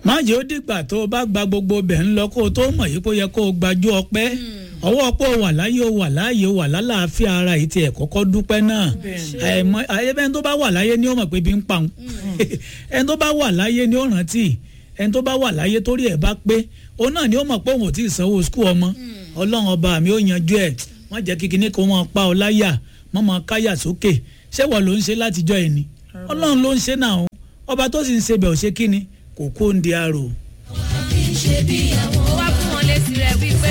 má jẹ́ ó dìgbà tó o bá gba gbogbo bẹ̀ ń lọ kó o tó mọ̀ yìí kó yẹ kó o gbajú ọpẹ́ ọwọ́ pọ̀ wà láyé o wà láàyè o wà lálàáfíà ara yìí tiẹ̀ kọ́kọ́ dúpẹ́ náà àìmọ̀ ẹni tó bá wà láyé ni ó mọ̀ pé bí ń pa òun ẹni tó bá wà láyé ni ó rántí ẹni tó bá wà láyé torí ẹ̀ bá pé òun náà ni ó mọ̀ pé òun ò tí ì sanwó skul ọmọ ọlọ́run ọba mi ó yanjú ẹ̀ wọ́n jẹ́ kíkiní kó wọ́n pa ọ láyà mọ́ mọ́ káyà sókè ṣé wọ́n ló ń ṣe látijọ́ ẹ̀ ni ọlọ́run ló ń ṣe náà ọba tó sì ń ṣe bẹ̀ ò ṣe kíni kò kó ń di arò. ó wá fún wọn lésì rẹ wípé.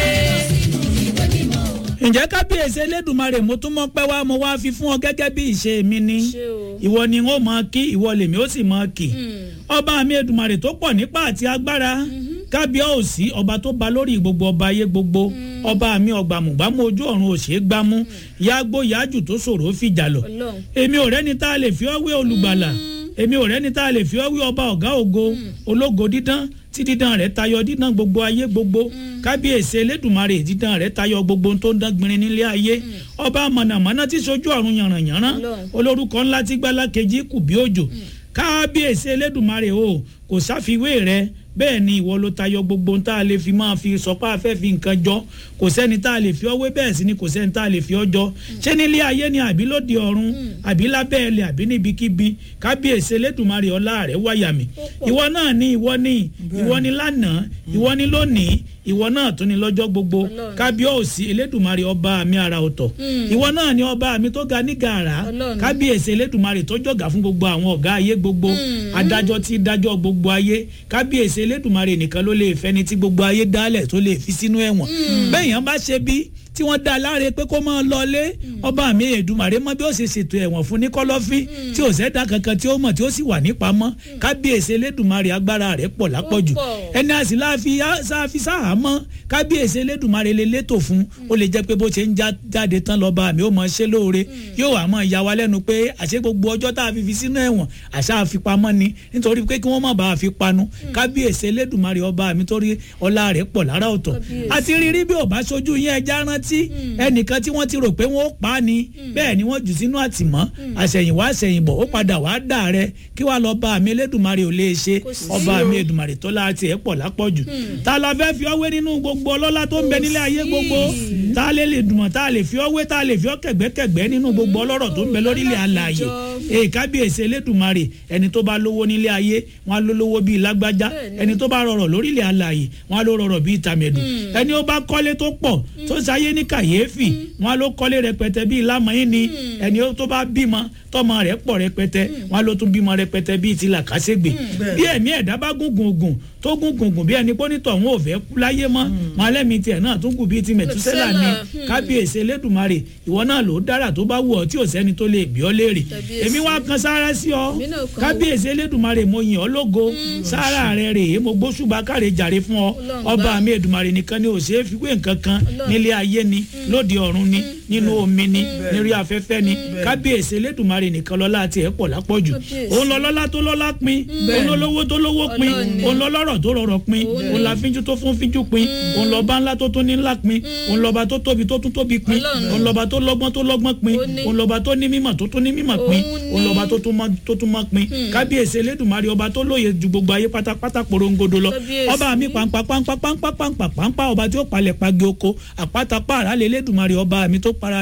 ǹjẹ́ kábíyèsí elédùnmarè mo tún mọ́ pẹ́ wá mo wá fi fún ọ gẹ́gẹ́ bí ìṣe mi ni Ṣé o? ìwọ ni n ó mọ kí ìwọ lèmi ó sì mọ kì ọba mi èdùnmarè tó pọ̀ nípa àti agbára kábíyèsí ọba tó ba lórí gbogbo ọba ayé gbogbo ọba mi ọgbàmùgbàmù ojú ọ̀run òṣè gbámú yàgbó yájù tó ṣòro fìjà lọ Ọlọ́run. èmi ò rẹ́ni tá a lè fi ọ́ wé olùgbàlà èmi ò rẹ́ni tá a lè fi ọ́ wé ọba ọ̀gá ògo ológo dídán tí dídán rẹ̀ tayọ dídán gbogbo ayé gbogbo kábíyèsí elédùnmarè dídán rẹ̀ tayọ gbogbo ohun tó ń dán gbinrin nílé ayé ọba mọ̀nàmọ́ná tí sojú ọ̀run yànrànyànrán Ọlọ́run. olórúkọ ńlá tí gbálá kejì kù bí òjò kábíyèsí elédùnmarè o kò sáfiwé rẹ bẹ́ẹ̀ ni ìwọ ló tayọ gbogbo ohun tá a lè fi máa fi sọpá afẹ́ fi nǹkan jọ kò sẹ́ni tá a lè fi ọwé bẹ́ẹ̀ sì ni kò sẹ́ni tá a lè fi ọjọ́ ṣé nílé ayé ni àbí lóde ọ̀run àbí lábẹ́ ẹlẹ̀ àbí níbikíbi kábíyèsí elédùnmarè ọlá rẹ̀ wáyà mi ìwọ náà ni ìwọ ni ìwọ ni lánàá ìwọ ni lónìí ìwọ náà tún ni lọ́jọ́ gbogbo Ọlọ́run. kábíyèsí elédùnmarè ọba mi ara ọ̀tọ̀ ìwọ náà ni ọba mi tó ga ní gàrà Ọlọ́run. kábíyèsí elédùnmarè tó jọ̀gá fún gbogbo àwọn ọ̀gá ayé gbogbo adájọ́ tí dájọ́ gbogbo ayé kábíyèsí elédùnmarè nìkan ló lè fẹ́ni tí gbogbo ayé dálẹ̀ tó lè fi sínú ẹ̀wọ̀n bẹ́ẹ̀ yẹn bá ṣe bí tí wọ́n dá a láre pé kó máa lọlé ọba mi èdùmàrè mọ bí ó ṣe ṣètò ẹ̀wọ̀n fún ní kọ́lọ́fín tí ò sẹ́dá kankan tí ó mọ̀ tí ó sì wà nípamọ́ kábíyèsí elédùnmarè agbára rẹ̀ pọ̀ lápọ̀jù Ó pọ̀. ẹni àsì láàfi sáfi sáhàmọ́ kábíyèsí elédùnmarè lè létò fún ó lè jẹ́ pé bó ṣe ń já- jáde tán lọ́ba mi ó mọ̀ ṣe lóore yóò wà mọ́ ìyá wa lẹ́nu pé àṣẹ gbogbo ọjọ́ tá a fi fi sínú ẹ̀wọ̀n àṣà àfipamọ́ ni nítorí pé kí wọ́n má bàa fi panu kábíyèsí elédùnmarè ọba mi torí ọlá rẹ̀ pọ̀ lára ọ̀tọ̀ Kábíyèsí. àti rírí bí ò bá ṣojú yín ẹja rántí ẹnìkan tí wọ́n ti rò pé wọ́n ó pa á ni bẹ́ẹ̀ ni wọ́n jù sínú àtìmọ́ àṣẹ̀yìnwá àṣẹ̀yìnbọ̀ ó padà wàá dà rẹ kí wàá lọ bá àmì elédùnmarè ò lè ṣe Kò sí ọba o. àmì èdùnmarè tó láti ẹ̀ pọ̀ lápọ̀jù ta la fẹ́ fi ọwé nínú gbogbo ọlọ́lá tó ń bẹ nílé ayé gbogbo ta lè lè dùnmọ̀ ta lè fi ọwé ta lè fi ọ kẹ̀gbẹ́kẹ̀gbẹ́ nínú gbogbo ọlọ́rọ̀ tó ń bẹ lórílẹ̀ alààyè èyí kábíyèsí elédùnmarè ẹni tó bá lówó nílé ayé wọn á ló lówó bíi lágbájá Bẹ́ẹ̀ni. ẹni tó bá rọrọ̀ lórílẹ̀ alààyè wọn á ló rọrọ̀ bíi tàmẹ̀dù ẹni ó bá kọ́lé tó pọ̀ tó sáyé ní kàyéfì wọn á ló kọ́lé rẹpẹtẹ bíi lámọ̀yìn ni ẹni ó tó bá bímọ tọmọ rẹ̀ pọ̀ rẹpẹtẹ wọn á ló tún bímọ rẹpẹtẹ bíi ti làkàṣègbè bí ẹ̀mí ẹ̀dá bá gùngùn gùn tó gùngùn gùn bí ẹni pọ́nítọ̀ wọn ò fẹ́ kú láyé mọ́ wọn alẹ́mi tiẹ̀ náà tún gùn bíi ti mẹ̀túsẹ́là ni Mẹ̀túsẹ́là, kábíyèsí elédùnmarè ìwọ náà ló dára tó bá wù ọ́ tí ò sẹ́ni tó lè bí ọ léèrè Kábíyèsí. èmi wá kan sára sí ọ Èmi náà kan kábíyèsí elédùnmarè mo yìn ọ́ lógo sára rẹ rèé mo gbóṣùbà káre jàre fún ọ Ọlọ́run ọba gbà. mi èdùnmarè nìkan ni ò ṣeé fi wé nǹkan kan Ọlọ́run. nílé ayé ni lóde ọ̀run ni nínú omi ni nírí afẹ́fẹ́ ni kábíyèsí elédùnmarè nìkan lọ́lá àti ẹ̀ pọ̀ lápọ̀jù Kábíyèsí. òun lọ lọ́lá tó lọ́lá pin òun lọ lówó tó lówó pin Ọlọ́run ni. òun lọ lọ́rọ̀ tó rọrọ̀ pin Òun ni. òun la fínjú tó fún fínjú pin òun lọ́ba ńlá tó tún ní ńlá pin òun lọ́ba tó tóbi tó tún tóbi pin Ọlọ́run. òun lọ́ba tó lọ́gbọ́n tó lọ́gbọ́n pin Ó ní. òun lọ́ba tó ní mímọ̀ tó tún ní mímọ̀ pin Òun òun ní. lọ́ba tó tún mọ̀ tó tún mọ̀ pin kábíyèsí elédùnmarè ọba tó lóye ju gbogbo ayé pátápátá porongodo lọ Kábíyèsí. ọba mi pàǹpà pàǹpà pàǹpà pàǹpà pàǹpà ọba tí ó palẹ̀ pagi oko àpáta pààrà lé elédùnmarè ọba mi tó